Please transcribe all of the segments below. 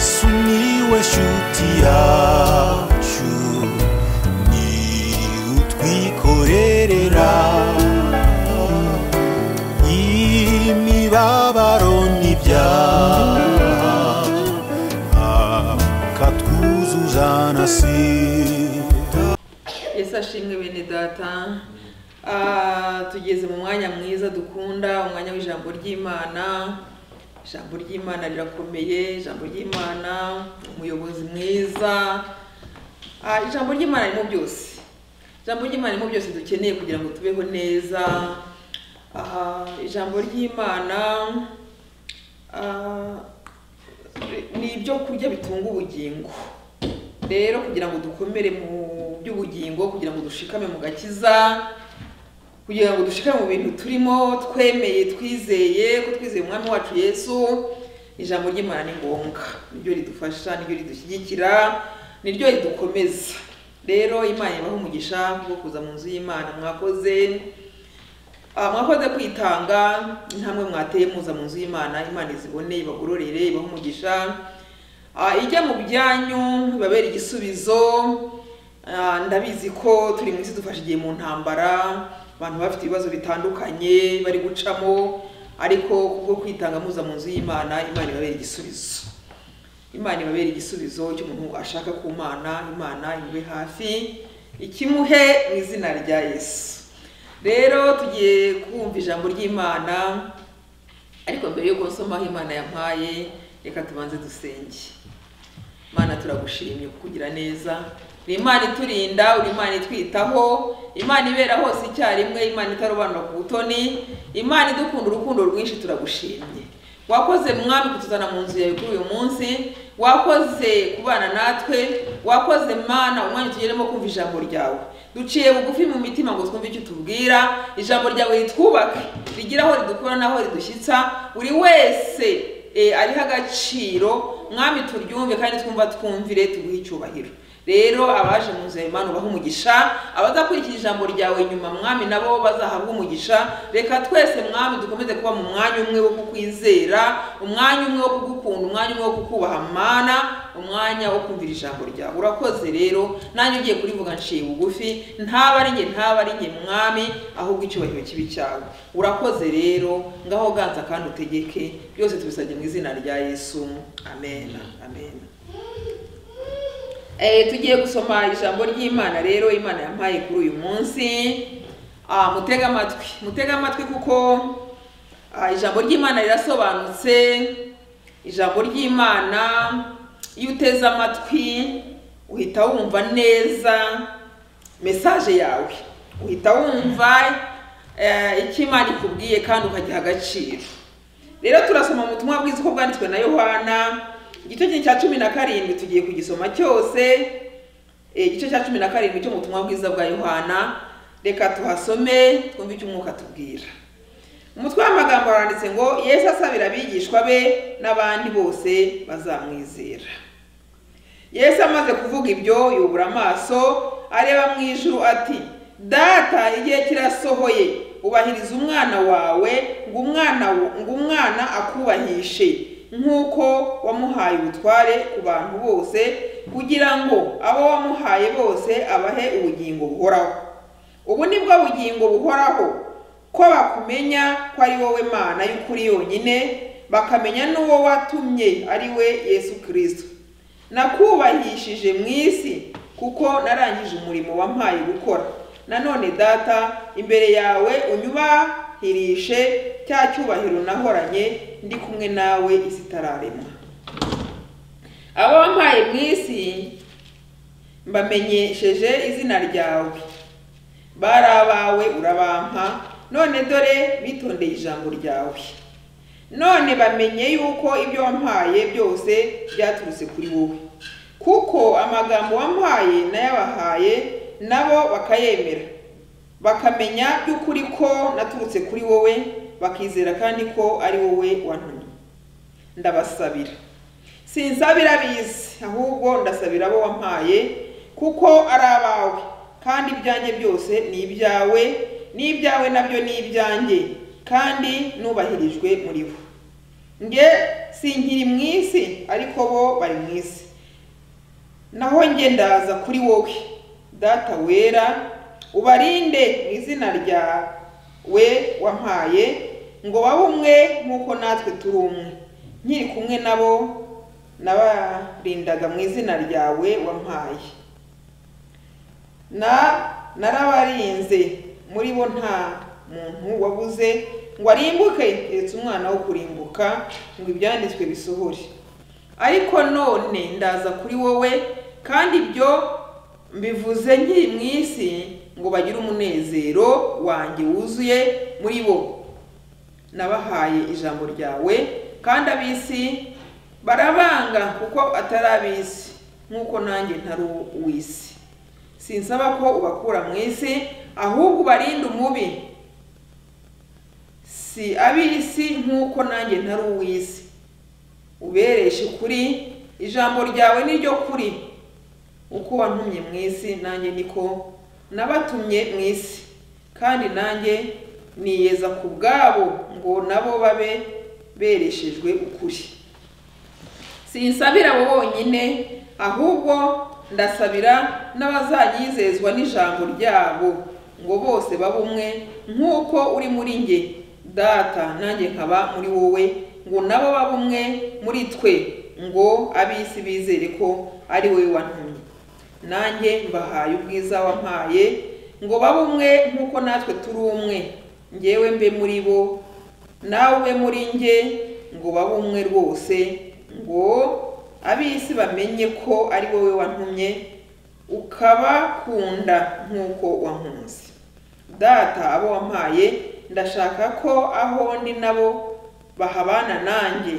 sumiłeś utiaciu ni utwikorerera imibabaro n'ibyaha akatwuzuza na sida Yesu ashimwe bene data Ah, tugeze mu mwanya mwiza dukunda umwanya w'ijambo ry'imana ijambo ry'imana rirakomeye ijambo ry'imana umuyobozi mwiza Ah, ijambo ry'imana ririmo byose ijambo ry'imana ririmo byose dukeneye kugira ngo tubeho neza Ah, ijambo ry'imana ah, ni ibyo kurya bitunga ubugingo rero kugira ngo dukomere mu by'ubugingo kugira ngo dushikame mu gakiza kugira ngo dushikame mu bintu turimo twemeye twizeye ko twizeye umwami wacu yesu ijambo ry'imana ni ngombwa niryo ridufasha niryo ridushyigikira niryo ridukomeza rero imana ibahe umugisha wo kuza mu nzu y'imana mwakoze Ah, mwakoze kwitanga intambwe mwateye muza mu nzu y'imana imana izibone ibagororere ibahe umugisha Ah, ijya mu byanyu ibabera igisubizo Ah, ndabizi ko turi mu isi dufashe igihe mu ntambara abantu bafite ibibazo bitandukanye bari gucamo ariko kubwo kwitanga muza mu nzu y'imana imana ibabera igisubizo imana ibabera igisubizo cy'umuntu ashaka ku mana imana ibe hafi ikimuhe mu izina rya yesu rero tugiye kumva ijambo ry'imana ariko mbere yo gusoma aho imana yampaye reka tubanze dusenge mana turagushimye kukugira neza uri imana iturinda uri imana itwitaho imana ibera hose icyarimwe imana itarobanura ku butoni imana idukunda urukundo rwinshi turagushimye wakoze mwami kutuzana mu nzu yawe kuri uyu munsi wakoze kubana natwe wakoze mana umwanya tugeremo kumva ijambo ryawe duciye bugufi mu mitima ngo twumve icyo utubwira ijambo ryawe ritwubake rigira aho ridukura n'aho ridushyitsa buri wese eh, ariho agaciro mwami turyumve kandi twumva twumvire tuguhe icyubahiro rero abaje mu nzu yawe Mana ubahe umugisha abazakurikira ijambo ryawe nyuma mwami nabo bazahabwa umugisha reka twese mwami dukomeze kuba mu mwanya umwe wo kukwizera umwanya umwe wo kugukunda umwanya umwe wo kukubaha mana umwanya wo kumvira ijambo ryawe urakoze rero nanjye ugiye kurivuga nshiye bugufi ntaba ari njye ntaba ari njye mwami ahubwo icyubahiro kibi cyawe urakoze rero ngaho ganza kandi utegeke byose tubisabye mu izina rya yesu amen amen Eh, tugiye gusoma ijambo ry'imana rero imana yampaye kuri uyu munsi Ah, mutege amatwi mutege amatwi kuko ah, ijambo ry'imana rirasobanutse ijambo ry'imana iyo uteze amatwi uhita wumva neza mesaje yawe uhita wumva eh, icyo imana ikubwiye kandi ukagiha agaciro rero turasoma mu butumwa bwiza uko bwanditswe na yohana igice kinini cya cumi na karindwi tugiye kugisoma cyose Eh, igice cya cumi na karindwi cyo mu butumwa bwiza bwa yohana reka tuhasome twumve icyo umwuka tubwira umutwe w'amagambo waranditse ngo yesu asabira abigishwa be n'abandi bose bazamwizera yesu amaze kuvuga ibyo yubura amaso areba mu ijuru ati data igihe kirasohoye ubahiriza umwana wawe ngo umwana wo- ngo umwana akubahishe nk'uko wamuhaye ubutware ku bantu bose kugira ngo abo wamuhaye bose abahe ubugingo buhoraho ubu ni bwo bugingo buhoraho ko bakumenya ko ari wowe mana y'ukuri yonyine bakamenya n'uwo watumye ari we yesu kirisito nakubahishije mu isi kuko narangije umurimo wampaye gukora nanone data imbere yawe unyubahirishe cya cyubahiro nahoranye ndi kumwe nawe isi itararemwa abo wampaye mu isi mbamenyesheje izina ryawe bari abawe urabampa none dore bitondeye ijambo ryawe none bamenye yuko ibyo wampaye byose byaturutse kuri wowe kuko amagambo wampaye nayabahaye nabo bakayemera bakamenya by'ukuri ko naturutse kuri wowe bakizera kandi ko ari wowe wantumye ndabasabira sinsabira abizi ahubwo ndasabira abo wampaye kuko ari abawe kandi ibyanjye byose ni ibyawe n'ibyawe nabyo ni ibyanjye kandi nubahirijwe muri bo nge sinkiri mu isi isi ariko bo bari mu isi naho njye ndaza kuri wowe data wera ubarinde mu izina rya we wampaye ngo babe umwe nk'uko natwe turi umwe nkiri kumwe nabo nabarindaga mu izina ryawe wampaye na narabarinze muri bo nta muntu wabuze ngo arimbuke keretse umwana wo kurimbuka ngo ibyanditswe bisohore ariko none ndaza kuri wowe kandi ibyo mbivuze nkiri mu isi ngo bagire umunezero wanjye wuzuye muri bo nabahaye ijambo ryawe kandi ab'isi barabanga kuko atari ab'isi nk'uko nanjye ntari uw'isi sinsaba ko ubakura mu isi ahubwo ubarinde umubi si ab'isi nk'uko nanjye ntari uw'isi ubereshe kuri ijambo ryawe ni ryo kuri uko wantumye mu isi nanjye niko nabatumye mu isi kandi nanjye niyeza ku bwabo ngo nabo babe bereshejwe ukuri sinsabira abo bonyine ahubwo ndasabira n'abazanyizezwa n'ijambo ryabo ngo bose babe umwe nk'uko uri muri njye data nanjye nkaba muri wowe ngo nabo babe umwe muri twe ngo ab'isi bizere ko ari wowe wantumye nanjye mbahaye ubwiza wampaye ngo babe umwe nk'uko natwe turi umwe ngewe mbe muri bo nawe ube muri njye ngo babe umwe rwose ngo ab'isi bamenye ko ari wowe wantumye ukabakunda nk'uko wankunze data abo wampaye ndashaka ko aho ndi nabo bahabana nanjye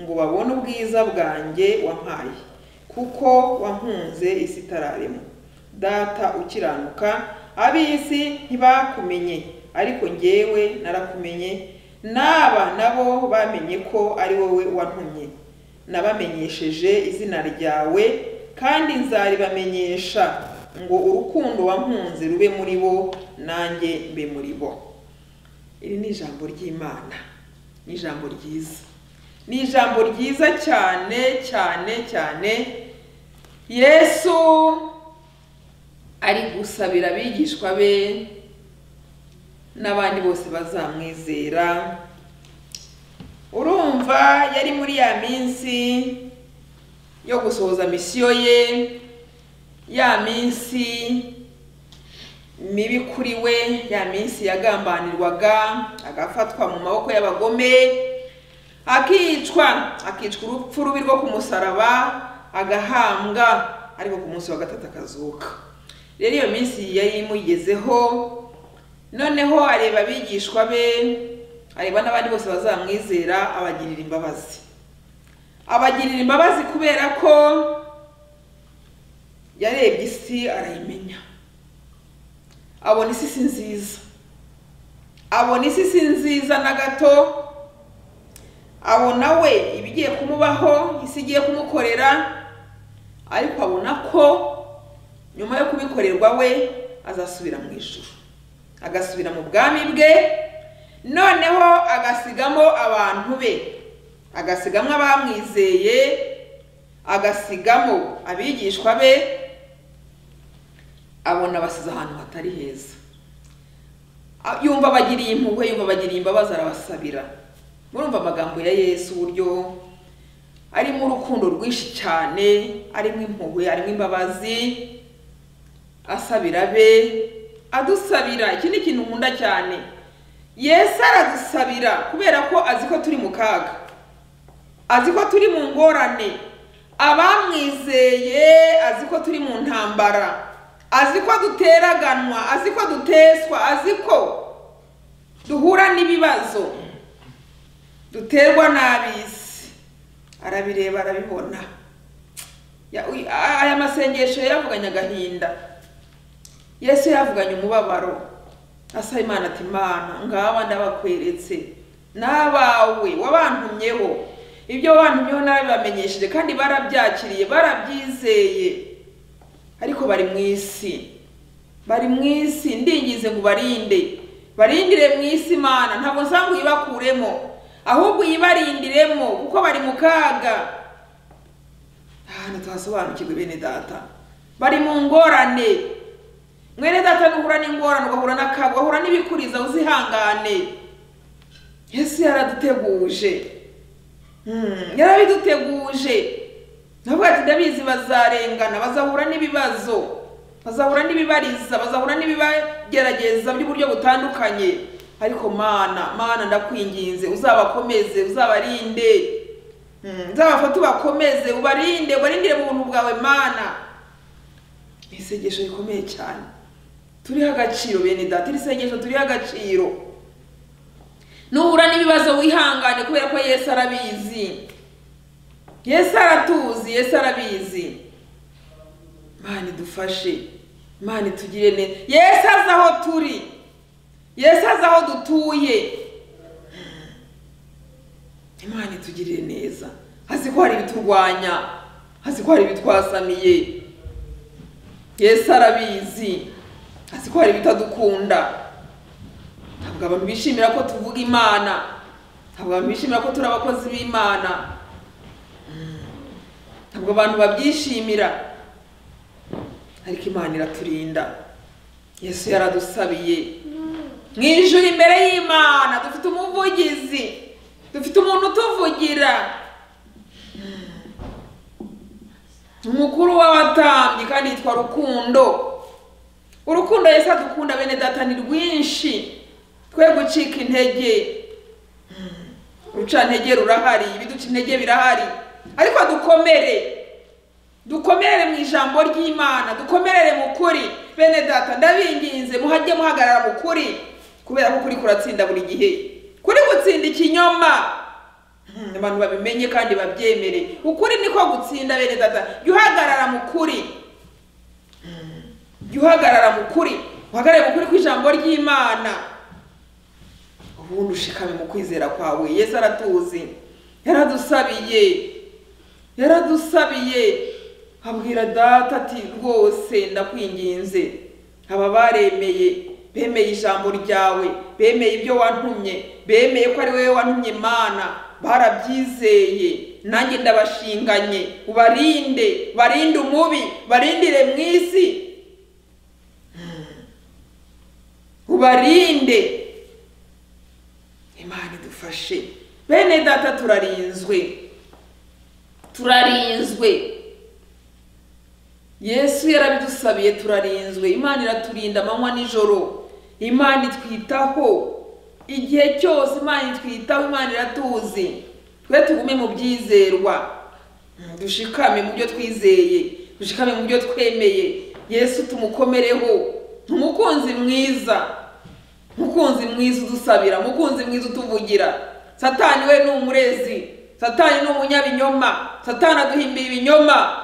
ngo babone ubwiza bwanjye wampaye kuko wankunze isi itararema data ukiranuka ab'isi ntibakumenye ariko ngewe narakumenye n'aba nabo bamenye ko ari wowe wantumye nabamenyesheje izina ryawe kandi nzaribamenyesha ngo urukundo wankunze rube muri bo nanjye mbe muri bo iri ni ijambo ry'imana ni ijambo ryiza ni ijambo ryiza cyane cyane cyane yesu ari gusabira abigishwa be n'abandi bose bazamwizera urumva yari muri ya minsi yo gusohoza misiyo ye ya minsi mibi kuri we ya minsi yagambanirwaga agafatwa mu maboko y'abagome akicwa akicwa urupfu rubi rwo ku musaraba agahambwa ariko ku munsi wa gatatu akazuka rero iyo minsi yari imugezeho noneho areba abigishwa be areba n'abandi bose bazamwizera abagirira imbabazi abagirira imbabazi kubera ko yarebye isi arayimenya abona isi si nziza abona isi si nziza na gato abona we ibigiye kumubaho isi igiye kumukorera ariko abona ko nyuma yo kubikorerwa we azasubira mu ijuru agasubira mu bwami bwe noneho agasigamo abantu be agasigamo abamwizeye agasigamo abigishwa be abona basize ahantu hatari heza yumva bagiriye impuhwe yumva bagiriye imbabazi arabasabira murumva amagambo ya yesu uburyo arimo urukundo rwinshi cyane arimo impuhwe arimo imbabazi asabira be adusabira iki ni ikintu nkunda cyane yesu aradusabira kubera ko azi ko turi mu kaga azi ko turi mu ngorane abamwizeye azi ko turi mu ntambara azi ko duteraganwa azi ko duteswa azi ko duhura n'ibibazo duterwa n'ab'isi arabireba arabibona aya masengesho yavuganye agahinda yesu yavuganye umubabaro asa imana ati imana ngaba ndabakweretse n'abawe wabantumyeho ibyo wabantumyeho narabibamenyesheje kandi barabyakiriye barabyizeye ariko bari mu isi bari mu isi ndingize ngo ubarinde barindire mu isi imana ntabwo nsanga uyibakuremo ahubwo uyibarindiremo kuko bari mu kaga ahantu tuhasobanukirwe bene data bari mu ngorane mwene data nuhura n'ingorane ugahura n'akaga ugahura n'ibikuriza uzihangane yesu yaraduteguje Hmm, yarabiduteguje navuga ati ndabizi bazarengana bazahura n'ibibazo bazahura n'ibibariza bazahura n'ibibagerageza by'uburyo butandukanye ariko mana mana ndakwinginze uzabakomeze uzabarinde Hmm, uzabafate ubakomeze ubarinde ubarindire mu buntu bwawe mana ni isengesho rikomeye cyane turiho agaciro bene data iri sengesho turiho agaciro nuhura n'ibibazo wihangane kubera ko yesu arabizi yesu aratuzi yesu arabizi mana idufashe mana itugire neza yesu azi aho turi yesu azi aho dutuye imana itugirire neza azi ko hari ibiturwanya azi ko hari ibitwasamiye yesu arabizi azi ko hari ibitadukunda ntabwo abantu bishimira ko tuvuga imana ntabwo abantu bishimira ko turi abakozi b'imana Mm. ntabwo abantu babyishimira ariko imana iraturinda yesu yaradusabiye mu ijuru imbere y'imana dufite umuvugizi dufite umuntu utuvugira Mm. umukuru w'abatambyi kandi yitwa rukundo urukundo yesu adukunda bene data ni rwinshi twe gucika intege urucantege rurahari ibiduca intege birahari ariko dukomere dukomerere mu ijambo ry'imana dukomerere mu kuri bene data ndabinginze muhajye muhagarara mu kuri kubera ko kuri kuratsinda buri gihe kuri gutsinda ikinyoma Hmm, abantu babimenye kandi babyemere ukuri niko gutsinda bene data jya uhagarara mu kuri Hmm, jya uhagarara mu kuri uhagarare mu kuri kw'ijambo ry'imana ubundi ushikame mu kwizera kwawe yesu aratuzi yaradusabiye yaradusabiye abwira data ati rwose ndakwinginze aba baremeye bemeye ijambo ryawe bemeye ibyo wantumye bemeye ko ari wowe wantumye imana barabyizeye nanjye ndabashinganye ubarinde barinde umubi barindire mu isi ubarinde imana idufashe bene data turarinzwe turarinzwe yesu yarabidusabiye turarinzwe imana iraturinda amanywa n'ijoro imana itwitaho igihe cyose imana itwitaho imana iratuzi twe tugume mu byizerwa dushikame mu byo twizeye dushikame mu byo twemeye yesu tumukomereho ni umukunzi mwiza mukunzi mwiza udusabira mukunzi mwiza utuvugira satani we ni umurezi satani ni umunyabinyoma satani aduhimbiye ibinyoma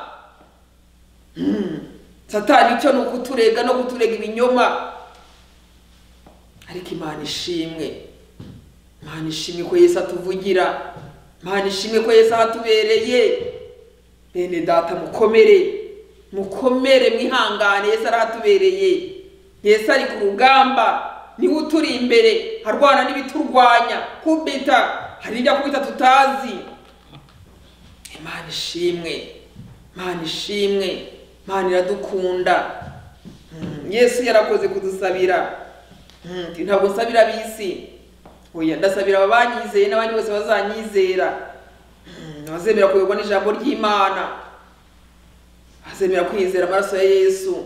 Hmm. satani icyo ni ukuturega no kuturega ibinyoma ariko imana ishimwe imana ishimwe ko yesu atuvugira imana ishimwe ko yesu ahatubereye bene data mukomere mukomere mwihangane yesu arahatubereye yesu ari ku rugamba niwe uturi imbere arwana n'ibiturwanya kubita hari ibyo kubita tutazi imana ishimwe imana ishimwe imana iradukunda Mm, yesu yarakoze kudusabira Mm, ati, ntabwo nsabira ab'isi oya ndasabira ababanyizeye n'abandi bose bazanyizera Mm, abazemera kuyoborwa n'ijambo ry'imana abazemera kwizera amaraso ya yesu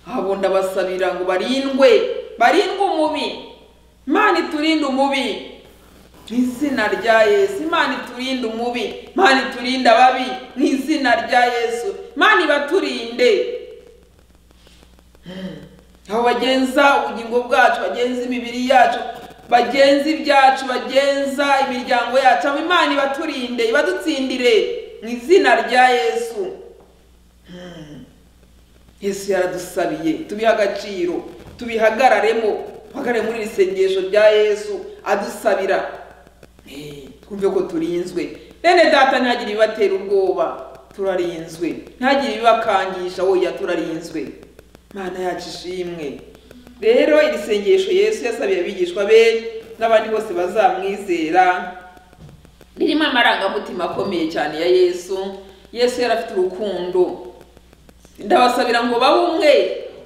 abo ndabasabira ngo barindwe barindwe umubi imana iturinde umubi mu izina rya yesu imana iturinde umubi imana iturinde ababi mu izina rya yesu imana ibaturinde Hmm. aho bagenza ubugingo bwacu bagenza imibiri yacu bagenza ibyacu bagenza imiryango yacu aho imana ibaturinde ibadutsindire mu izina rya yesu Hmm. yesu yaradusabiye tubihe agaciro tubihagararemo duhagarare muri iri sengesho rya yesu adusabira Eh, twumve ko turinzwe bene data ntihagire ibibatera ubwoba turarinzwe ntihagire ibibakangisha oya turarinzwe mana yacu ishimwe rero iri sengesho yesu yasabiye abigishwa be n'abandi bose bazamwizera ririmo amarangamutima akomeye cyane ya yesu yesu yari afite urukundo ndabasabira ngo babe umwe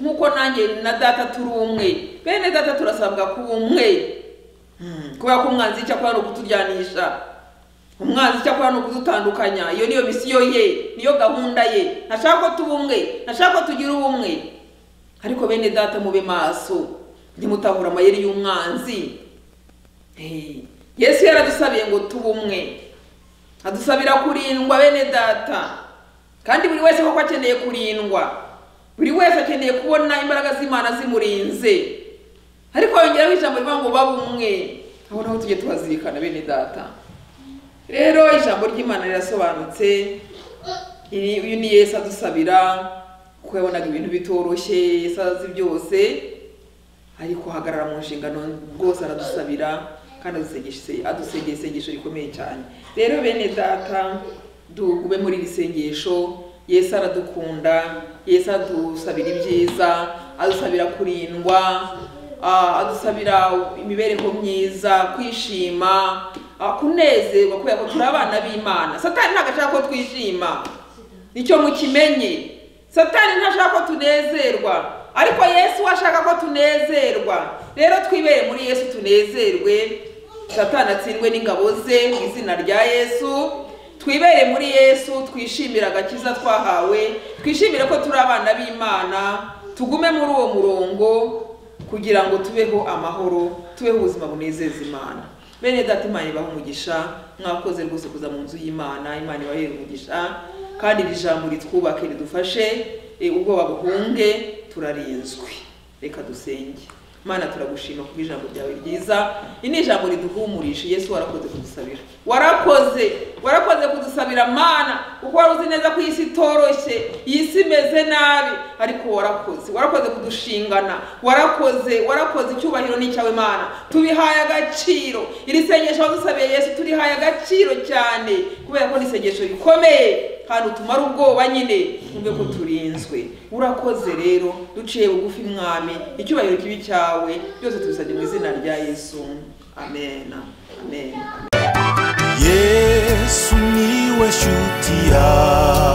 nk'uko nanjye na data turi umwe bene data turasabwa kuba umwe Hmm, kubera ko umwanzi icyo akora ni ukuturyanisha umwanzi icyo akora ni ukudutandukanya iyo niyo misiyo ye niyo gahunda ye ntashaka ko tuba umwe ntashaka ko tugira ubumwe ariko bene data mube maso ntimutahura amayeri y'umwanzi Eh, yesu yaradusabiye ngo tube umwe adusabira kurindwa bene data kandi buri wese koko akeneye kurindwa buri wese akeneye kubona imbaraga z'imana zimurinze ariko yongeraho ijambo rivuga ngo babe umwe aho naho tujye tubazirikana bene data rero ijambo ry'imana rirasobanutse iri- uyu ni yesu adusabira kuko yabonaga ibintu bitoroshye yesu azi byose ariko hagarara mu nshingano rwose aradusabira kandi adusengesha- adusengera isengesho rikomeye cyane rero bene data dugube muri iri sengesho yesu aradukunda yesu adusabira ibyiza adusabira kurindwa ah, adusabira imibereho myiza kwishima ah, kunezerwa kubera ko turi abana b'imana satani ntabwo ashaka ko twishima nicyo mukimenye satani ntashaka ko tunezerwa ariko yesu ashaka ko tunezerwa rero twibere muri yesu tunezerwe satani atsindwe n'ingabo ze mu izina rya yesu twibere muri yesu twishimire agakiza twahawe twishimire ko turi abana b'imana tugume muri uwo murongo kugira ngo tubeho amahoro tubeho ubuzima bunezeza imana bene data imana ibaha umugisha mwakoze rwose kuza mu nzu y'imana imana ibahere umugisha kandi iri jambo ritwubake ridufashe eh, ubwoba buhunge turarinzwe reka dusenge mana turagushima kuko ijambo ryawe ryiza iri ni ijambo riduhumurisha yesu warakoze kudusabira warakoze warakoze kudusabira mana kuko wari uzi neza ko iyi si itoroshye iyi si imeze nabi ariko warakoze warakoze kudushingana warakoze warakoze icyubahiro ni icyawe mana tubihaye agaciro iri sengesho wadusabiye yesu turihaye agaciro cyane kubera ko ni isengesho rikomeye kandi utumara ubwoba nyine twumve ko turinzwe urakoze rero duciye bugufi mwami icyubahiro kibi cyawe byose tubisabye mu izina rya yesu amen amen, amen. yesu niwe shuti yawe